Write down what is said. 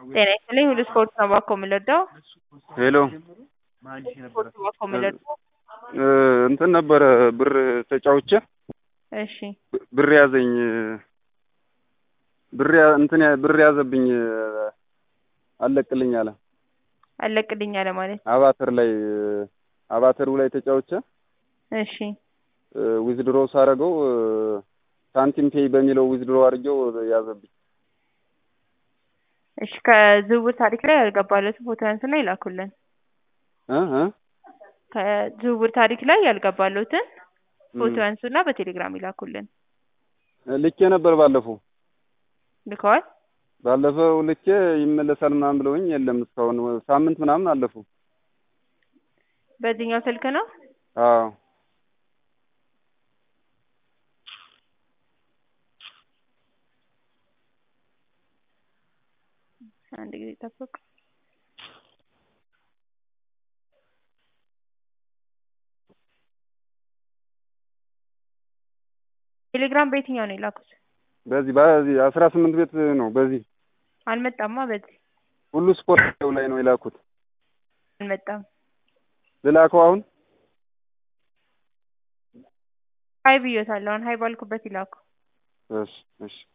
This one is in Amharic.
ጤና ይስጥልኝ ሁሉ ስፖርት ነው እባክዎ የምንወደው ሄሎ ስፖርት ነው እባክዎ የምንወደው እንትን ነበረ ብር ተጫውቼ እሺ ብር ያዘኝ ብር ያ- እንትን ያ- ብር ያዘብኝ አለቅልኝ አለ አለቅልኝ አለ ማለት አባተር ላይ አባተሩ ላይ ተጫውቼ እሺ ዊዝድሮ ሳረገው ሳንቲም ፔይ በሚለው ዊዝድሮ አድርጌው ያዘብኝ እሺ ከዝውውር ታሪክ ላይ ያልገባለትን ፎቶ ያንሱና ይላኩልን እ እ ከዝውውር ታሪክ ላይ ያልገባለትን ፎቶ ያንሱና በቴሌግራም ይላኩልን ልኬ ነበር ባለፈው ልከዋል ባለፈው ልኬ ይመለሳል ምናምን ብለውኝ የለም እስካሁን ሳምንት ምናምን አለፉ በዚህኛው ስልክ ነው አዎ አንድ ጊዜ ጠብቅ ቴሌግራም በየትኛው ነው የላኩት በዚህ በዚህ አስራ ስምንት ቤት ነው በዚህ አልመጣማ በዚህ ሁሉ ስፖርት ላይ ነው የላኩት አልመጣም ልላከው አሁን ሀይ ብዮታለሁ አሁን ሀይ ባልኩበት ይላኩ እሺ እሺ